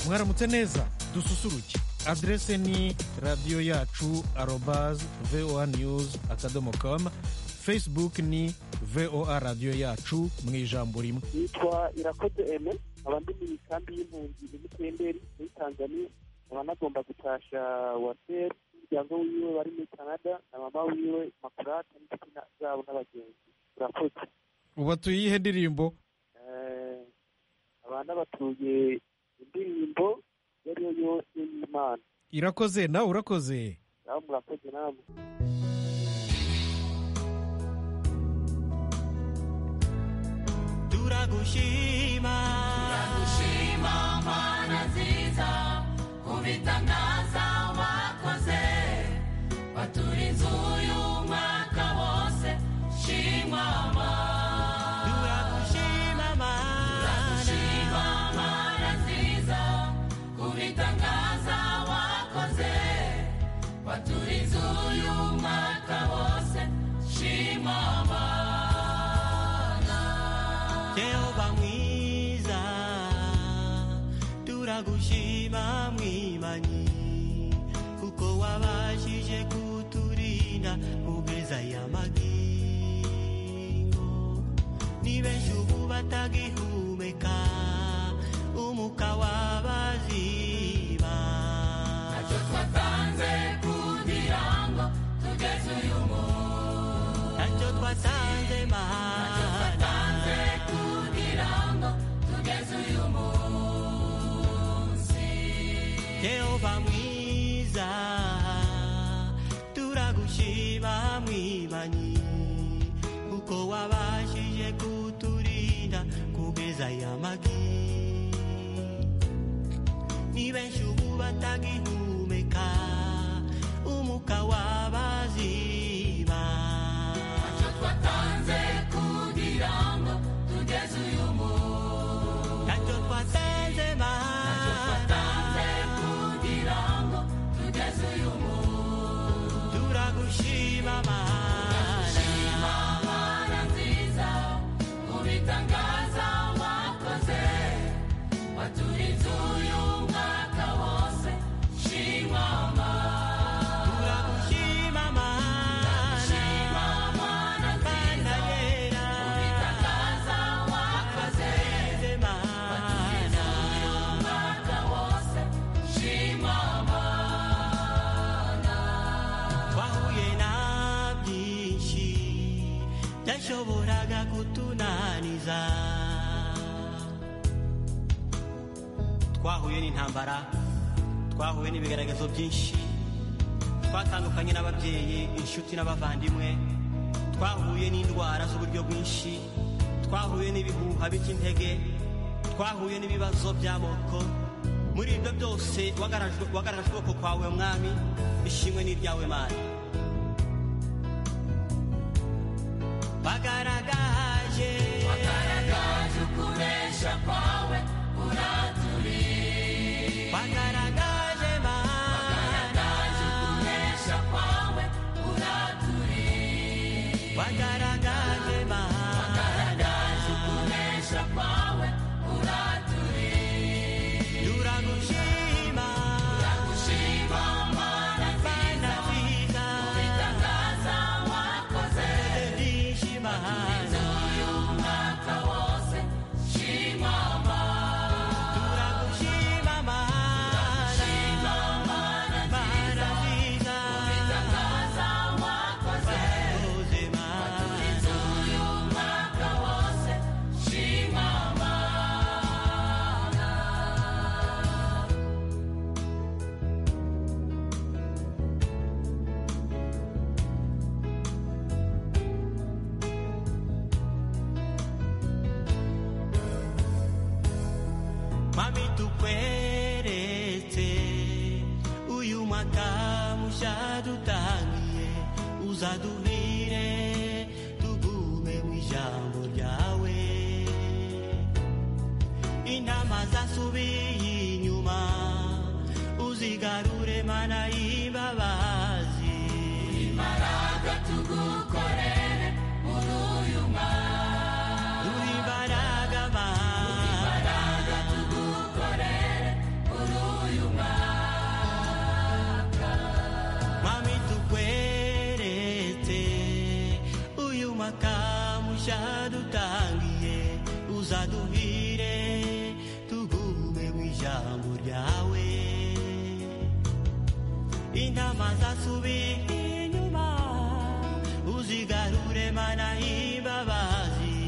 mwaramutse neza dususuruke adrese ni radiyo yacu arobazi voa niyuzi akadomo kamu facebook ni voa radiyo yacu mu ijambo rimwe nitwa irakoze eme nkaba ndi mu misambi y'impunzi emutiyenderi muri tanzania nkaba nagomba gutasha waseri umuryango wiwe bari muri canada na mama wiwe makurate n'inshuti na- zabo n'abagenzi urakoze ubatuye iyihe ndirimbo Eh, abana batuye indirimbo iyo ari yo yose y'imana irakoze nawe urakoze nawe murakoze namwe turagushima Turagushima mana nziza ku bitangaza wakoze baturinze uyu mwaka wose shimwa mana turagushima Turagushima mana nziza ku bitangaza wakoze baturinze uyu mwaka wose shimwa mana jehova mwiza turagushima mwimanyi kuko wabashije kuturinda mubeza y'amagingo ni benshi ubu batagihumeka umuka wabaziba Ntacyo twatanze kugira ngo tugeze uyu munsi ntacyo twatanze Ntacyo mana twatanze kugira ngo tugeze uyu munsi yehova mwiza turagushima mwimanyi kuko wabashije kuturinda kugeza yamagi ni benshi ubu batagihumeka umuka wabaziba Ntacyo twatanze kugira ngo tugeze uyu munsi ntacyo twatanze Ntacyo mana twatanze kugira ngo tugeze uyu munsi turagushima mana Shima mana nziza mu bitangaza wakoze waturiza uyu mwaka wose shima mana turagushima mana shima mana Mana nziza yera, mu bitangaza wakoze waturiza Mana, uyu mwaka wose shima mana wahuye na byinshi byashoboraga kutunaniza twahuye n'intambara twahuye n'ibigaragazo byinshi twatandukanye n'ababyeyi inshuti n'abavandimwe twahuye n'indwara z'uburyo bwinshi twahuye n'ibihuha by'intege twahuye n'ibibazo by'amoko muri ibyo byose wagarajwe- wagaragaje ukuboko kwawe mwami ishimwe n'iryawe mana bagaragaje wagaragaje ukuresha kwawe uraturiye bagaragaje mana wagaragaje ukuresha kwawe uraturiye bagaragaje mana wagaragaje ukuresha kwawe uraturiye turagushima turagushima mana mana nziza nziza bitangaza wakoze ndishima uyu mwaka wose shima mana turagushima mana shima mana nziza mana nziza bitangaza wakoze bakoze mana Waturiza uyu mwaka wose shima mana mami tukweretse uyu mwaka mushya dutangiye uzaduhire tugume mu ijambo ryawe intama zasubiye inyuma uzigarure mana y'imbabazi imbaraga tugukorere muri uyu mwaka uri imbaraga mana imbaraga tugukorere muri uzaduhire tugume mu ijambo ryawe intama zasubiye inyuma uzigarure mana imbabazi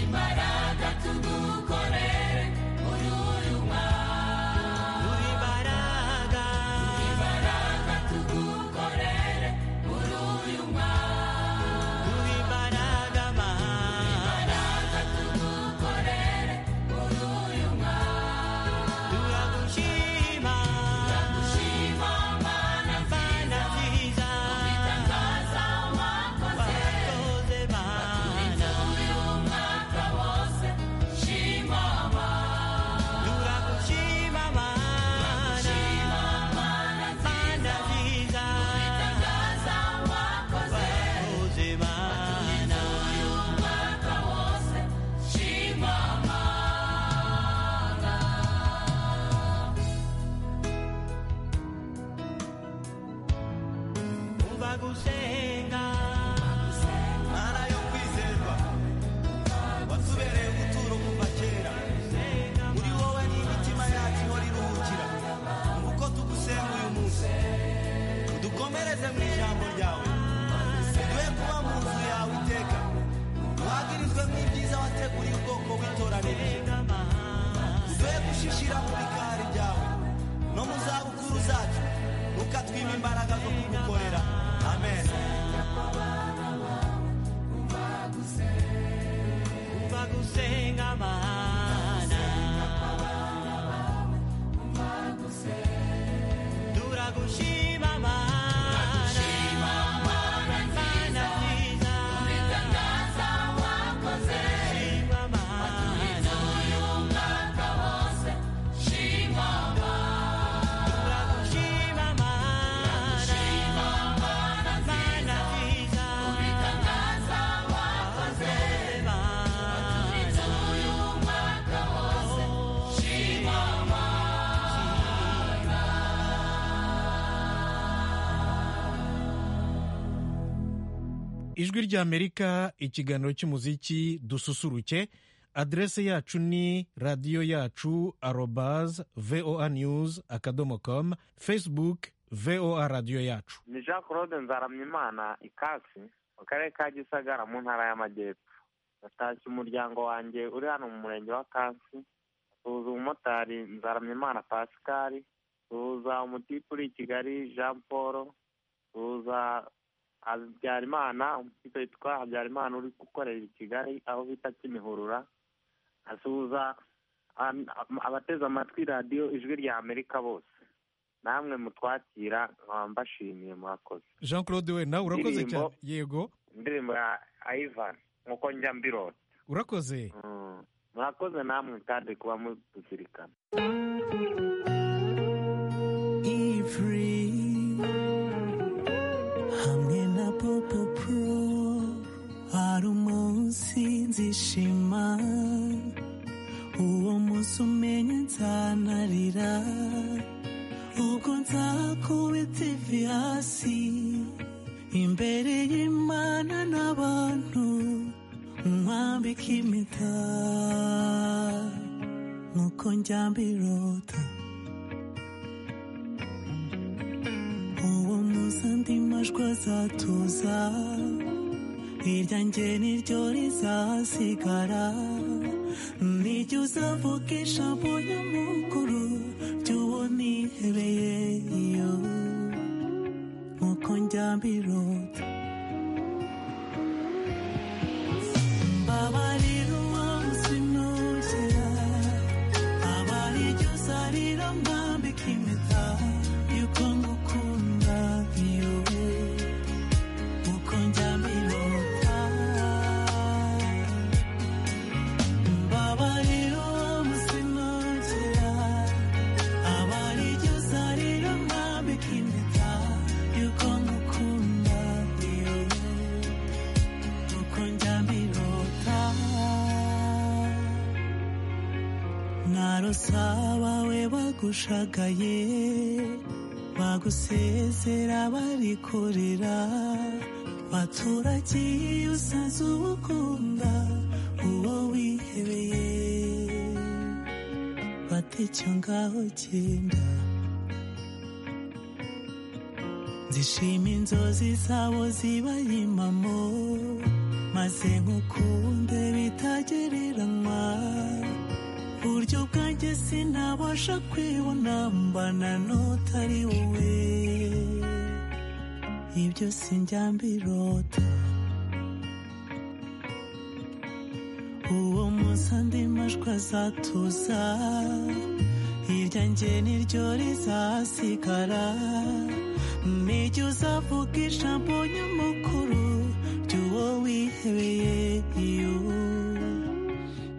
imbaraga tugukorere muri uyu mwaka duhe imbaraga imbaraga tugukorere muri uyu mwaka duhe imbaraga mana imbaraga tugukorere muri uyu mwaka turagushima turagushima mana mana nziza nziza twitangaza wakoze wakoze mana uyu mwaka wose shima mana turagushima mana shima mana mana nziza nziza twitangaza wakoze wakoze mana uyu mwaka wose shima mana umva gusenga ntara yo kwizerwa watubereye ubuturo kuva kera muri wowe n'imitima yacu ihora iruhukira nguko tugusenga uyu munsi udukomereze mu ijambo ryawe uduhe kuba mu nzu yawe iteka duhagirizwe nk'ibyiza wateguriye ubwoko bw'itoranirije uduhe gushishira mu bikari byawe no mu zabukuru zacu ukatwima imbaraga zo kugukorera amen umva gusenga mana turagushima mana mana nziza twitangaza wakoze shima mana uyu mwaka wose shima mana turagushima mana shima mana nziza mana nziza twitangaza wakoze mana uyu mwaka wose shima mana ijwi rya amerika ikiganiro cy'umuziki dususuruke aderese yacu ni radiyo yacu arobaz voa news akadomo com facebook voa radiyo yacu ni jean claude nzaramyimana ikasi mu karere ka gisagara mu ntara y'amajyepfo natashye umuryango wanjye uri hano mu murenge wa kasi suhuza umumotari nzaramyimana pascal suhuza umutipe uri i kigali jean paul suhuza habyarimana umutipe witwa habyarimana uri gukorera i kigali aho bita kimihurura asuhuza an- abateze amatwi radiyo ijwi rya amerika bose namwe mutwakira nkaba mbashimiye murakoze jean claude we nawe urakoze Ndirimbo. cyane yego indirimbo ya ivan nkuko njya mbirota urakoze Mm. murakoze namwe kandi kuba mutuzirikana Ifri hamwe na Popo Pro hari umunsi nzishima uwo munsi umenye nzanarira ubwo nzakubita ivi hasi imbere y'Imana n'abantu nkwambika impeta nk'uko njyambirota uwo munsi andi majwi azatuza irya njye niryo rizasigara nijya uzavuga ijambo nyamukuru ry'uwo nihebeye iyo nk'uko njyambirota mbabarira umunsi nugera abaryo uzarira mwambika impeta yuko ngukunda iyowe uko njyambirota mbabariro musinogera abaryo uzarira mwambika impeta yuko ngukunda iyowe uko njyambirota narosaba we bagushagaye bagusezera bari kurira baturagiye usanze ubukunda uwo wihebeye fata icyo ngaho genda zishima inzozi zabo zibaye impamo maze nkukunde bitagereranywa buryo bwanjye sinabasha kwibona mbana n'utari wowe ibyo sinjya mbirota uwo munsi andi majwi azatuza irya njye niryo rizasigara nijye uzavuga ijambo nyamukuru ry'uwo wihebeye iyo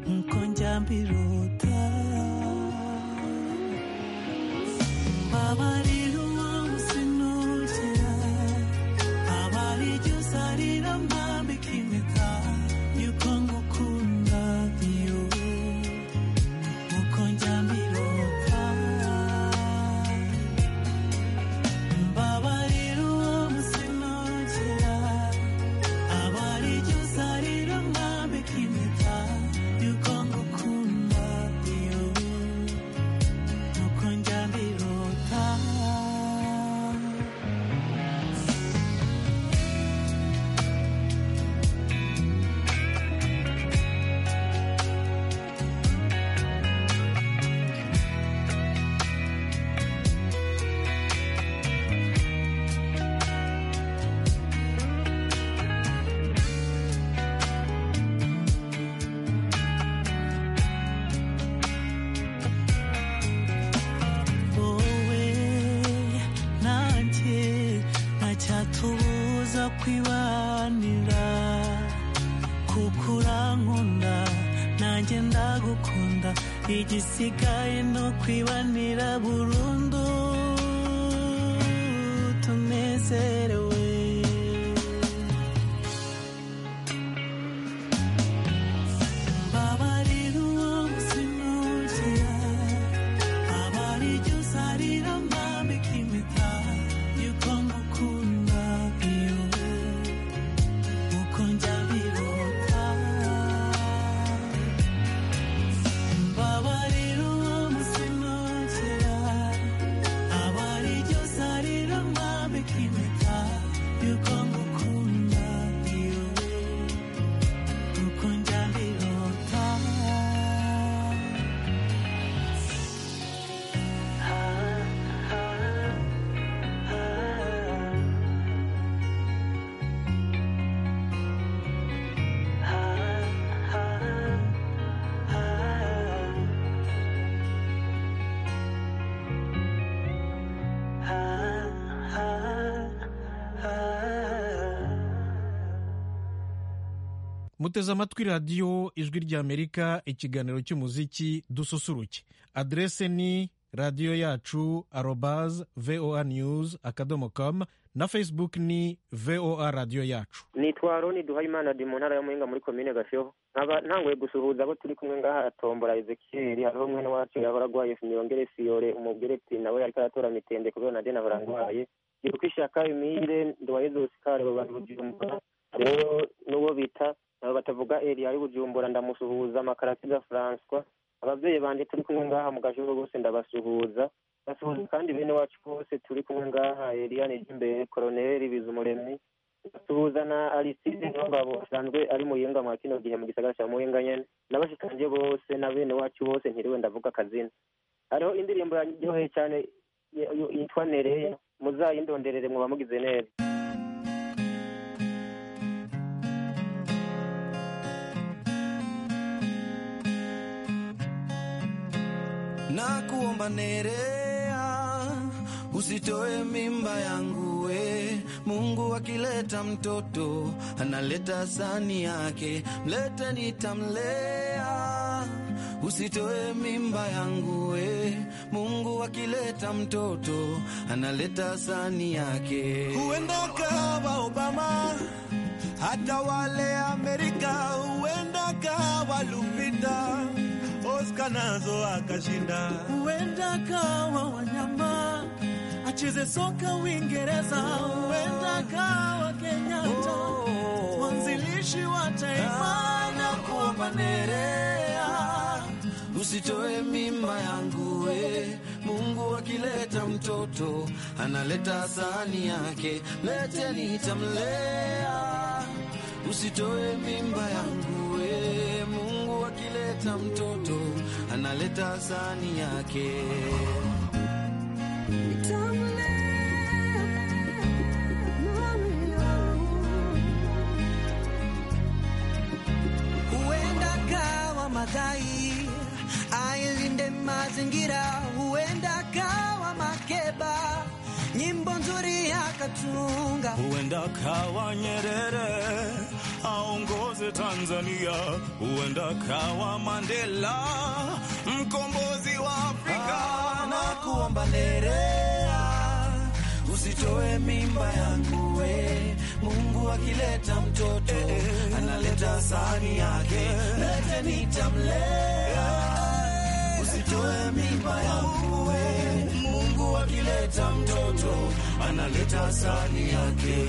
nkuko njya mbirota mbabarira uwo sinugera abari iryo uzarira mbambika impeta y'uko ngukunda iyo nkuko njya mbirota mbabarira uwo sinugera abari iryo uzarira mbambika impeta y'uko ngukunda iyo nkuko njya mbirota wowe nanjye ntacyatubuza kwibanira kuko urankunda nanjye ndagukunda igisigaye no kwibanira burundu tunezerewe mbabarira uwo musinukira abari iryo uzarira mbambika impeta y'uko ngukunda iyo uko njya birota mbabarira uwo musinukira abari iryo uzarira mbambika impeta y'uko ngukunda iyo uko njya birota muteze amatwi radiyo ijwi ry'amerika ikiganiro cy'umuziki dususuruke adrese ni radiyo yacu arobaz voa news akadomo com na facebook ni voa radiyo yacu nitwa roni duhayimana di mu ntara ya muyinga muri komine gasheho nkaba ntanguye gusuhuza abo turi kumwe ngaha tombola ezekiyeli hariho mwene wacu yahora arwaye niyongere siyore umugereti nawe ariko aratora mitende kubera na dena barangwaye giruka ishaka imire nduwayezusi karebo bari bujumbura rero n'uwo bita nabo batavuga eri ari bujumbura ndamusuhuza makarasiza francois ababyeyi banjye turi kumwe ngaha mu gasheho bose ndabasuhuza basuhuza kandi bene wacu bose turi kumwe ngaha eliane j'imbere koroneri bizumuremyi basuhuza na aliside niwongabo asanzwe ari muyinga mwa kino gihe mu gisagara cya muyinga nyene n'abashikanje bose na bene wacu bose ntiriwe ndavuga akazina hariho indirimbo yaryoheye cyane y- y- yitwa nereya muzayindonderere muba mugize neza nakuomba Nerea, usitoe mimba yangu we. Mungu akileta mtoto analeta sani yake, mlete nitamlea. Usitoe mimba yangu we. Mungu akileta mtoto analeta sani yake. Huenda kawa Obama, hata wale Amerika, huenda kawa Lupita Oscar nazo akashinda. Huenda kawa wanyama acheze soka Uingereza, huenda kawa Kenyatta mwanzilishi wa taifa na kuomba Nerea usitoe mimba yangu we mungu akileta mtoto analeta sahani yake leteni nitamlea usitoe mimba yangu we mungu akileta mtoto analeta sahani yake huenda kawa madhai ailinde mazingira huenda kawa makeba nyimbo nzuri akatunga huenda kawa Nyerere aongoze Tanzania, huenda kawa Mandela mkombozi wa Afrika. na kuomba nerea usitoe mimba yangu we mungu akileta mtoto analeta sahani yake lete nitamlea usitoe mimba yangu we mungu akileta mtoto analeta sahani yake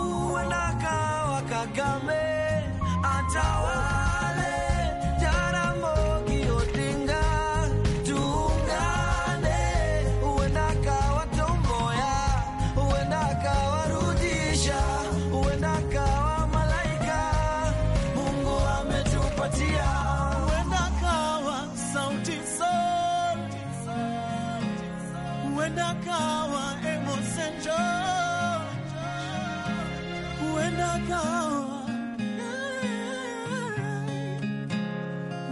Wendakawa Kagame atawale, Jaramogi Odinga tuungane. Wendakawa Tom Mboya, wendakawa Rudisha, wendakawa Malaika, Mungu ametupatia. Wendakawa Sauti Sol, wendakawa Emerson Joe huenda kawa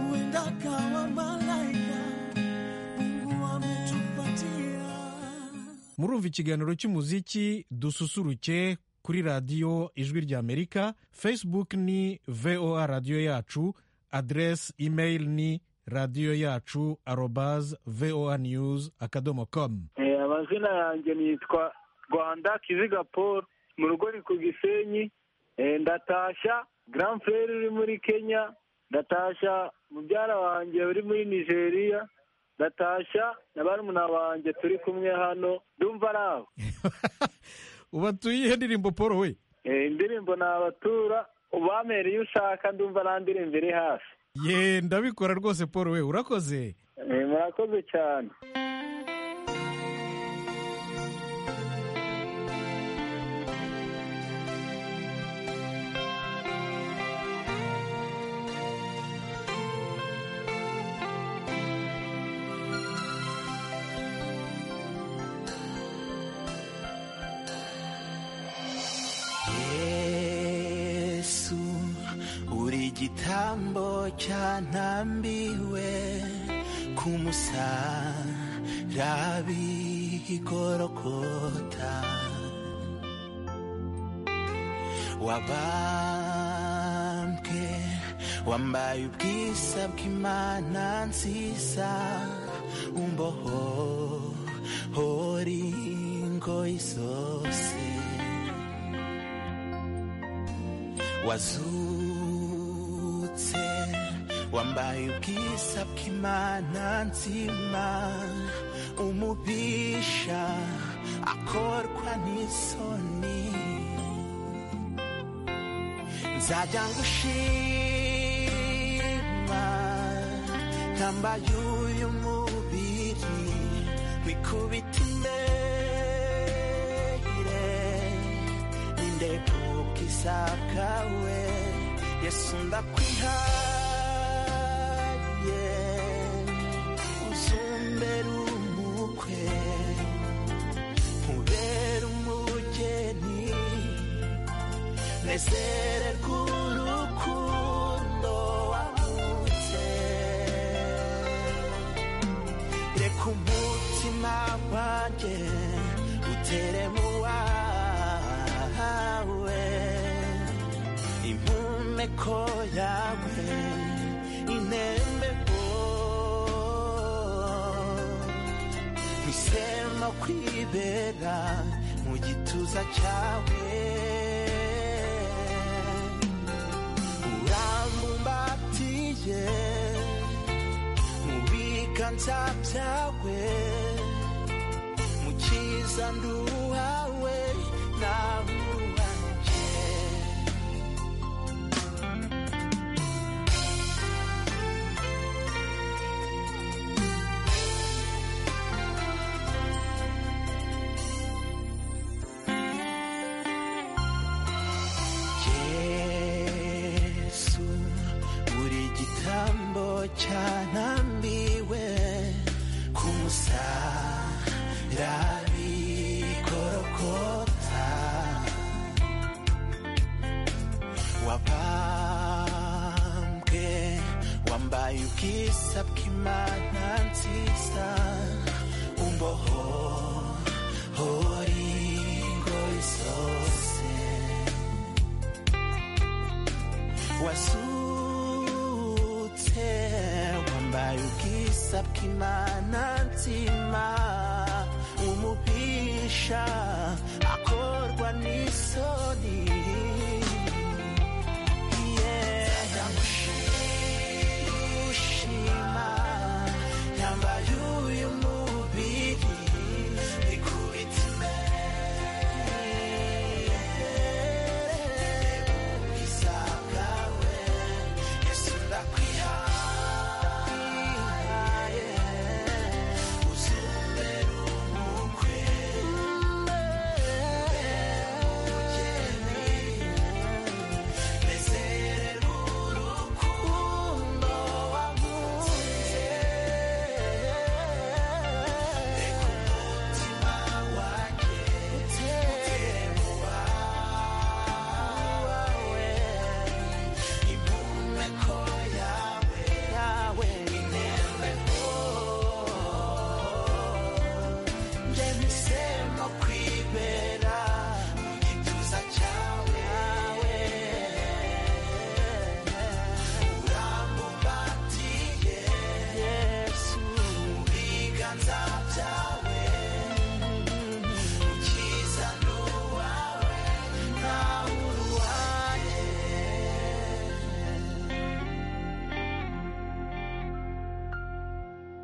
huenda kawa malaika Mungu ametupatia murumva ikiganiro cy'umuziki dususuruke kuri radiyo ijwi ry'amerika facebook ni voa radiyo yacu aderesi imeri ni radiyo yacu arobaze voa news akadomo komu Eh, amazina yanjye nitwa rwanda kiziga paul mu rugo ni ku gisenyi Eh, ndatashya grand frere uri muri kenya ndatashya mubyara wanjye uri muri nigeria ndatashya na barumuna banjye turi kumwe hano ndumva ari aho ubatuye ihe ndirimbo paul we Eh, indirimbo ni abatura ubamere iyo ushaka ndumva nta ndirimbo iri hafi ye ndabikora rwose paul we urakoze Eh, murakoze cyane yesu uri igitambo cyantambiwe ku musarabi gorogota wabambwe wambaye ubwisa bw'imana nziza umboho hori ngoyi zose wazutse wambaye ubwiza bw'imana nzima umubisha akorwa n'isoni nzajya ngushima ntambaye uyu mubiri wikubita imbere nindeka ubwiza bwawe yesu ndakwihaye uzumbere umukwe ubere umugeni nezererwe urukundo wavutse reka umutima wanjye ute ko yawe inembe ntisema kwibera mu gituza cyawe urambumbatiye mu biganza byawe mu cyiza nduhawe nahuhanje yesu buri gitambo cyanambiwe ku musarabi korokota wabambwe wambaye ubwiza bw'imana nziza umboho hori ngoyi zose wasutse wambaye ubwiza bw'imana nzima umubisha akorwa n'isoni ndamushima yambaye uyu mubiri ikubita imbere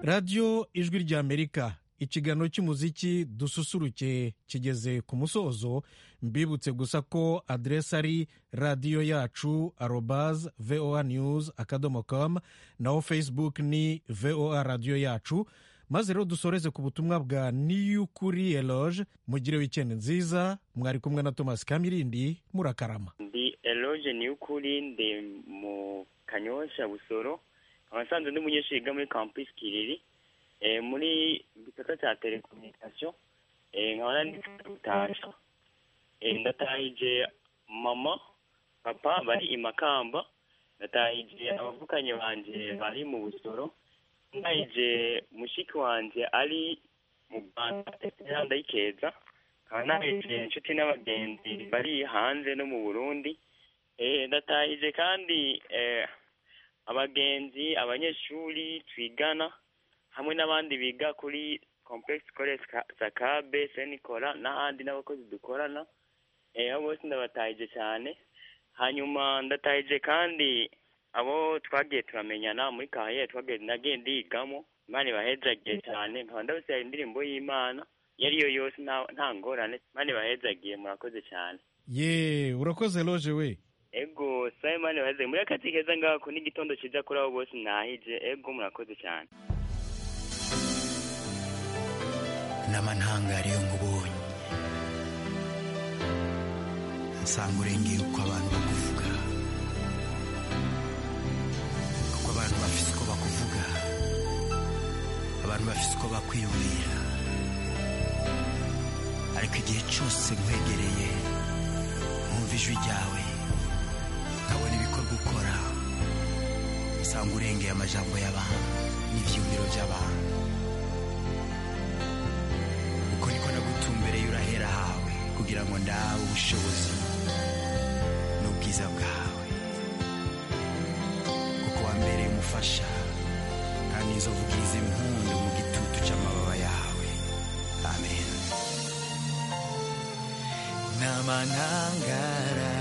radiyo ijwi ry'amerika ikiganiro cy'umuziki dususuruke kigeze ku musozo mbibutse gusa ko aderesi ari radiyo yacu arobaze voa news akadomo com naho facebook ni voa radiyo yacu maze rero dusoreze ku butumwa bwa niyukuri eloge mugire wikendi nziza mwari kumwe na thomas kamirindi murakarama ndi eloge niyukuri ndi mu kanyosha busoro abasanzwe ndi umunyeshuri wiga muri campus kiriri eh, muri gisata cya telecommunication eh, nkaba nanditse gutaha eh, ndatahije mama papa bari i makamba ndatahije abavukanyi banjye bari mu busoro ndahije mushiki wanjye ari mu rwanda tetera ndayikeza nkaba nahije inshuti n'abagenzi bari hanze no mu burundi eh, ndatahije kandi eh, abagenzi abanyeshuri twigana hamwe n'abandi biga kuri complex college Ka- sakabe senikora n'ahandi n'abakozi dukorana eh, abo bose ndabatahije cyane hanyuma ndatahije kandi abo twagiye turamenyana muri kahiye twagiye nagiye ndigamo imana ibahezagiye cyane nkaba ndabasaba indirimbo y'imana iyo ari yo yose nta- nta ngorane imana ibahezagiye murakoze cyane ye urakoze eloge we ego sabe imana ibahezagiye muri akatsi keza ngako n'igitondo cyiza kuri abo bose mwahije ego murakoze cyane n'amantangari yo nkubonye nsanga urengeye uko abantu bakuvuga kuko abantu bafite uko bakuvuga abantu bafite uko bakwiyumvira ariko igihe cyose nkwegereye nkumva ijwi ryawe nkabona ibikorwa ukora nsanga urengeye amajambo y'abantu n'ibyiyumviro by'abantu uko niko nagutumbereye urahera hawe kugira ngo ndabe ubushobozi n'ubwiza bwawe ububasha kandi inzovu ubwize impundu mu gitutu cy'amababa yawe amen n'amanangara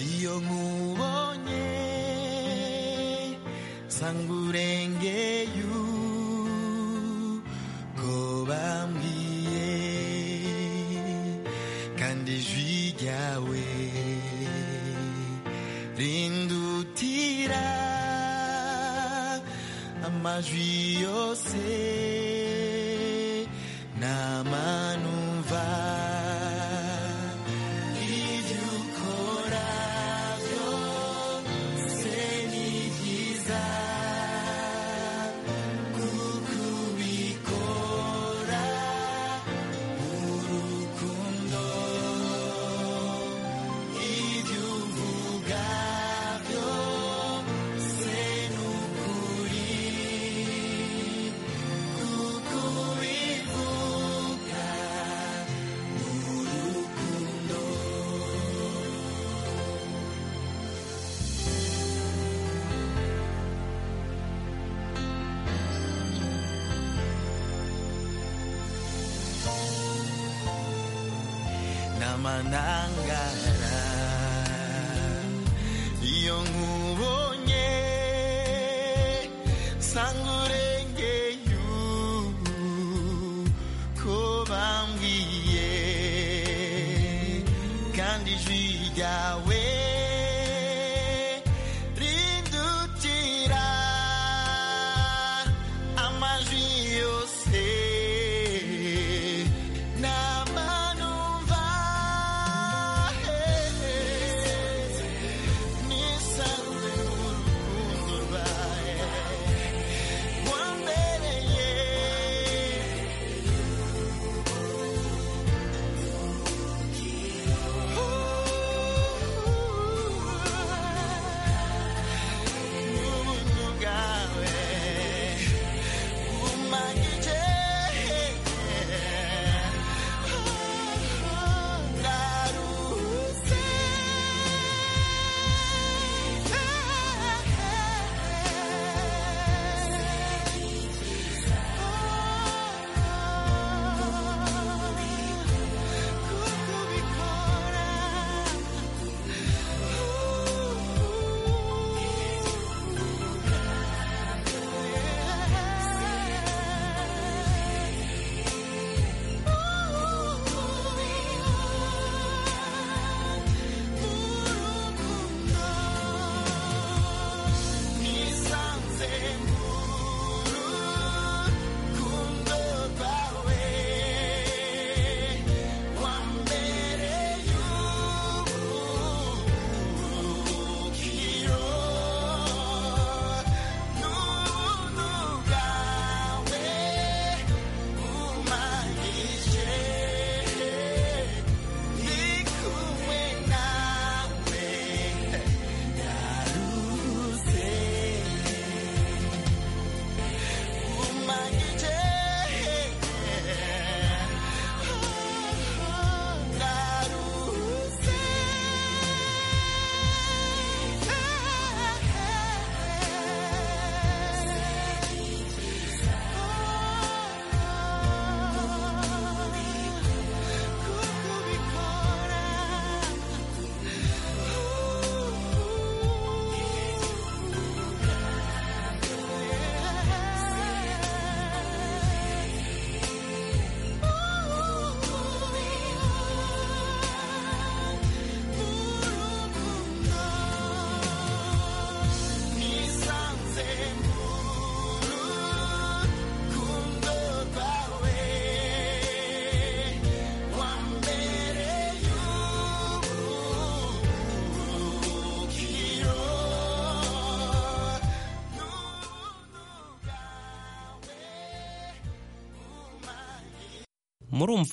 iyo nkubonye nsanga urengeye uko bambwiye kandi ijwi ryawe rindutira amajwi yose n'amanumva ibyo ukora byose ni byiza kuko ubikora urukundo ibyo uvuga byose ni ukuri kuko ubivuga urukundo n'amanangara iyo nkubonye nsanga urengeye uko bambwiye kandi ijwi ryawe rindutira amajwi yose n'amanumva nisanze urukundo rwawe rwambereye n'ubuntu bwawe bumanyije ndaruhutse nisanze mu rukundo rwawe wambereye ubuhungiro n'ubuntu bwawe bumpagije ndi kumwe nawe ndaruze umanyije ndaruze kuko ubikora nisanze mu rukundo rwawe wambereye ubuhungiro murumva